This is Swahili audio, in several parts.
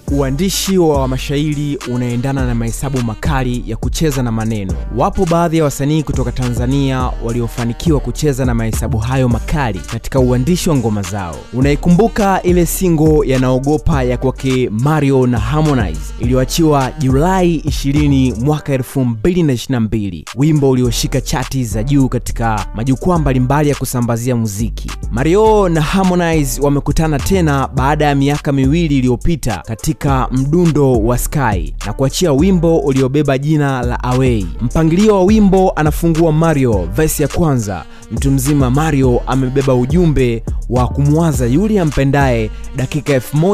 Uandishi wa mashairi unaendana na mahesabu makali ya kucheza na maneno. Wapo baadhi ya wasanii kutoka Tanzania waliofanikiwa kucheza na mahesabu hayo makali katika uandishi wa ngoma zao. Unaikumbuka ile singo ya naogopa ya kwake Mario na Harmonize iliyoachiwa Julai 20 mwaka 2022, wimbo ulioshika chati za juu katika majukwaa mbalimbali ya kusambazia muziki. Mario na Harmonize wamekutana tena baada ya miaka miwili iliyopita katika mdundo wa Sky na kuachia wimbo uliobeba jina la Away. Mpangilio wa wimbo anafungua Mario verse ya kwanza. Mtu mzima Mario amebeba ujumbe wa kumwaza yule ampendaye dakika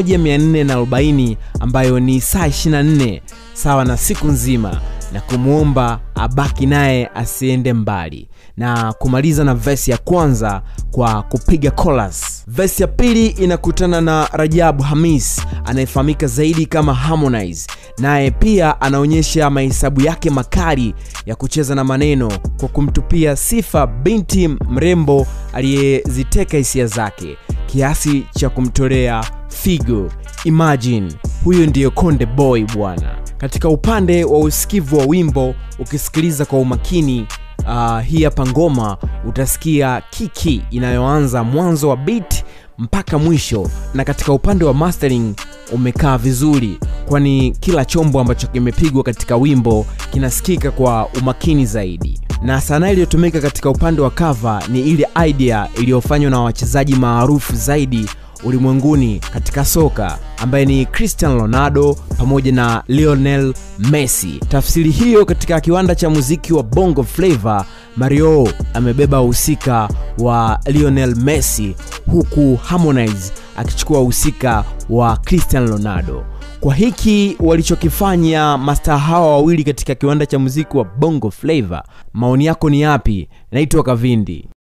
1440 ambayo ni saa 24 sawa na siku nzima na kumwomba abaki naye asiende mbali na kumaliza na vesi ya kwanza kwa kupiga chorus. Vesi ya pili inakutana na Rajabu Hamis anayefahamika zaidi kama Harmonize, naye pia anaonyesha mahesabu yake makali ya kucheza na maneno kwa kumtupia sifa binti mrembo aliyeziteka hisia zake kiasi cha kumtolea figo. Imagine huyo ndiyo Konde Boy bwana. Katika upande wa usikivu wa wimbo, ukisikiliza kwa umakini uh, hii hapa ngoma utasikia kiki inayoanza mwanzo wa beat mpaka mwisho, na katika upande wa mastering umekaa vizuri, kwani kila chombo ambacho kimepigwa katika wimbo kinasikika kwa umakini zaidi na sanaa iliyotumika katika upande wa cover ni ile idea iliyofanywa na wachezaji maarufu zaidi ulimwenguni katika soka ambaye ni Cristiano Ronaldo pamoja na Lionel Messi. Tafsiri hiyo katika kiwanda cha muziki wa Bongo Flava, Mario amebeba uhusika wa Lionel Messi huku Harmonize akichukua uhusika wa Cristiano Ronaldo. Kwa hiki walichokifanya mastaa hawa wawili katika kiwanda cha muziki wa Bongo Flava, maoni yako ni yapi? Naitwa Kavindi.